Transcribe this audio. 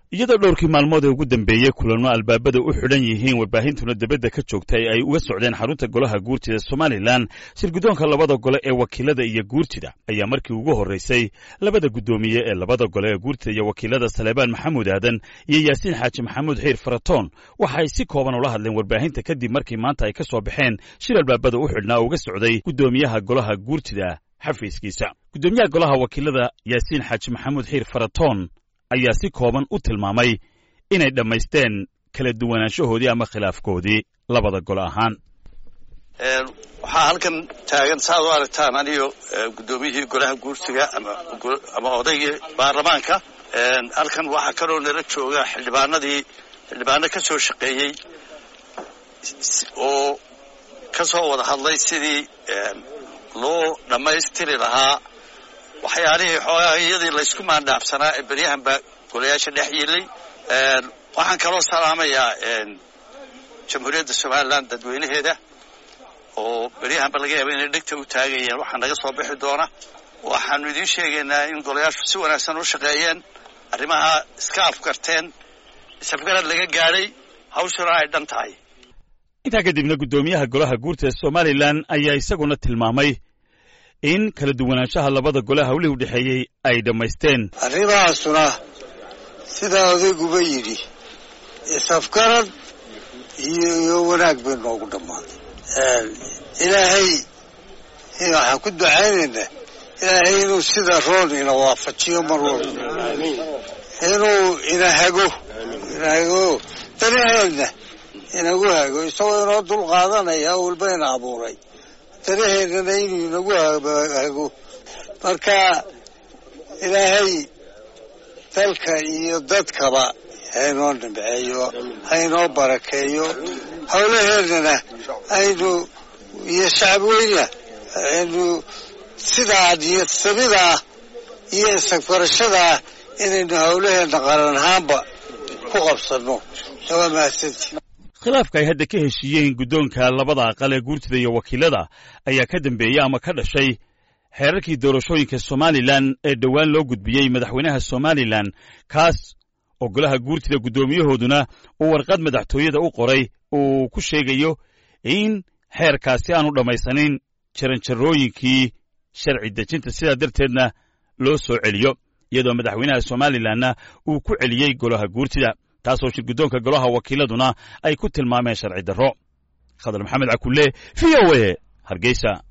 iyadoo dhowrkii maalmood ee ugu dambeeyey kulanno albaabada u xidhan yihiin warbaahintuna debadda ka joogtay ay uga socdeen xarunta golaha guurtida somalilan shirguddoonka labada gole ee wakiilada iyo guurtida ayaa markii ugu horraysay labada guddoomiye ee labada gole ee guurtida iyo wakiilada saleebaan maxamuud aadan iyo yaasiin xaaji maxamuud xiir faratoon waxa ay si kooban ula hadleen warbaahinta kadib markii maanta ay ka soo baxeen shir albaabada u xidhnaa oo uga socday guddoomiyaha golaha guurtida xafiiskiisa guddoomiyaha golaha wakiilada yaasiin xaaji maxamuud xiir faratoon ayaa si kooban u tilmaamay inay dhammaysteen kala duwanaanshahoodii ama khilaafkoodii labada gole ahaan waxaa halkan taagan saaad u aragtaan aniyo guddoomiyihii golaha guursiga ama odaygii baarlamaanka halkan waxaa kaloo nala jooga xildhibaanadii xildhibaano ka soo shaqeeyey oo ka soo wada hadlay sidii loo dhammaystiri lahaa waxyaalihii xoogaayadii laysku maandhaafsanaa ee beryahan baa golayaasha dhex yilay waxaan kaloo salaamayaa jamhuuriyadda somalilan dadweynaheeda oo beryahanba laga yaaba inay dhegta u taagayeen waxaa naga soo bixi doona waxaanu idiin sheegaynaa in golayaashu si wanaagsan u shaqeeyeen arrimaha iska afgarteen isafgarad laga gaadhay hawshuna ay dhan tahay intaa kadibna guddoomiyaha golaha guurtida somalilan ayaa isaguna tilmaamay in kala duwanaanshaha labada gole hawlihii u dhexeeyey ay dhammaysteen arrimahaasuna sidaa odayguba yidhi isafgarad iyo wanaag bay noogu dhammaaday ilaahay waxaan ku ducaynaynaa ilaahay inuu sida roon ina waafajiyo mar walba inuu ina hago ina hago danaheedna inagu hago isagoo inoo dul qaadanaya walba ina abuuray danaheedana inuu inagu hago marka ilaahay dalka iyo dadkaba haynoo dhimceeyo haynoo barakeeyo howlaheedana aynu iyo shacabweyna aynu sidaa niyadsabidaa iyo isagfarashadaa inaynu howlaheedna qaran ahaanba ku qabsanno waa mahadsanti khilaafka ay hadda ka heshiiyeen guddoonka labada aqal ee guurtida iyo wakiilada ayaa ka dambeeyey ama ka dhashay xeerarkii doorashooyinka somalilan ee dhowaan loo gudbiyey madaxweynaha somalilan kaas oo golaha guurtida guddoomiyahooduna uu warqad madaxtooyada u qoray uu ku sheegayo in xeerkaasi aanu dhammaysanin jaranjarooyinkii sharci dejinta sidaa darteedna loo soo celiyo iyadoo madaxweynaha somalilanna uu ku celiyey golaha guurtida taasoo shirguddoonka golaha wakiiladuna ay ku tilmaameen sharci darro khadar maxamed cakulle v o e hargeysa